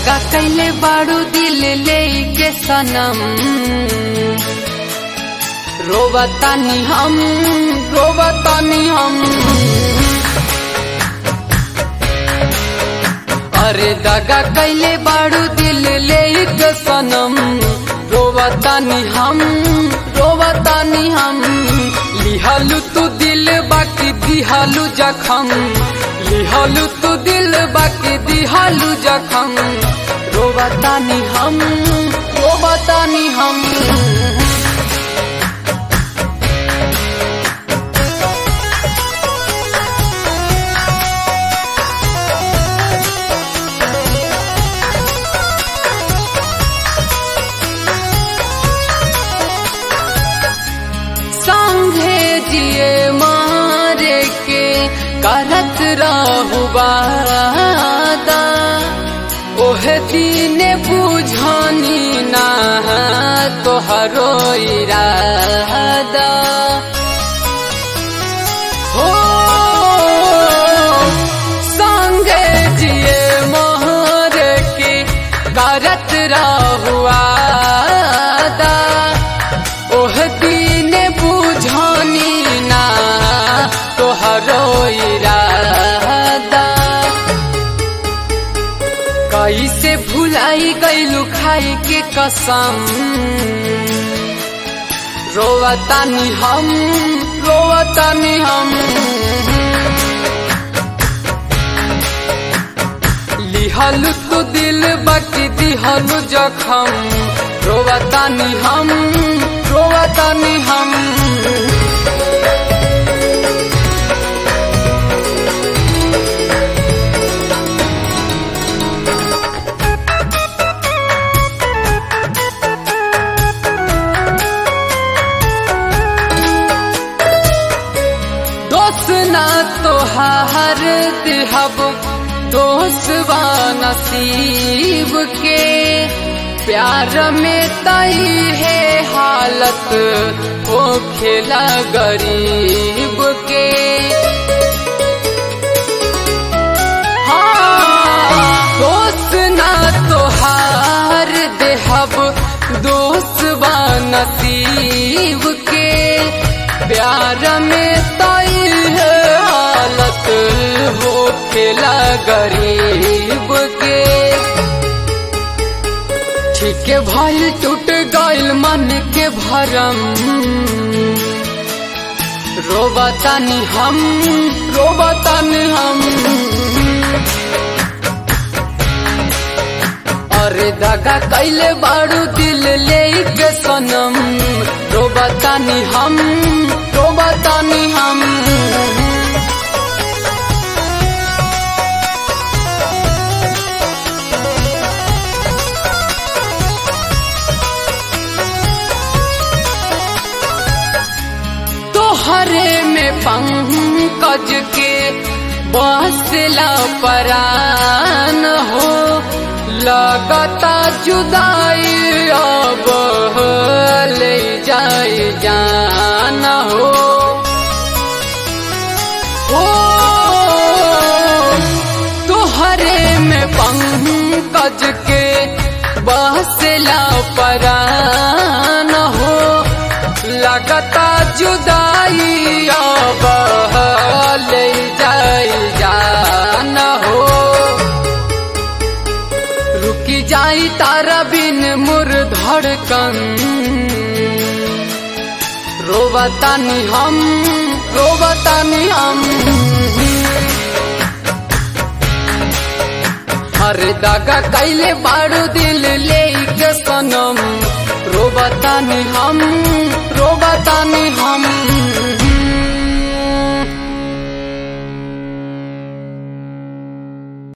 दगा कैले बाड़ू दिल ले के सनम रोवतानी हम रोवतानी हम अरे दगा कैले बाड़ू दिल ले के सनम रोवतानी हम रोवतानी हम लिहालू तू दिल बाकी दिहालू जखम लिहालू तू दिल बाकी दिहालू जखम रोवतानी हम रोवतानी हम संघे जिए मारे के करत रहु वादा ओहे दिन बुझनी ना तोहरो इरादा हो संगे जिए मोहर के करत रहु वादा ओह दिन बुझनी ना तोहरो इरादा कैसे भुलाई गईलू खाई के कसम रोवतानी हम रोवतानी हम लिहलू तू दिल बाकी दिहलू जखम रोवतानी हम रोवतानी हम दोस्त ना तोहार दिहब दोस्त बा नसीब के प्यार में तई है हालत ओ खेला गरीब के हाँ, दोस्त ना तोहार देहब दोस्त बा नसीब के प्यार में तई है हालत हो खेला गरीब के ठीक भइल टूट गइल मन के भरम रोबतानी हम रोबतानी हम अरे दगा कैले बाड़ू दिल ले के सनम रोबतानी हम रोबतानी हम तोहरे में पंकज के बसला परान हो लगता जुदाई अब ले जाए जान हो ओ तोहरे में पंकज के बसला परान हो लगता जुदाई अब ले जाई जान हो रुकी जाई तारा बिन मुर धड़कन रोबतानी हम रोबतानी हम हर दागा कैले बाड़ू दिल ले के सनम रोबतानी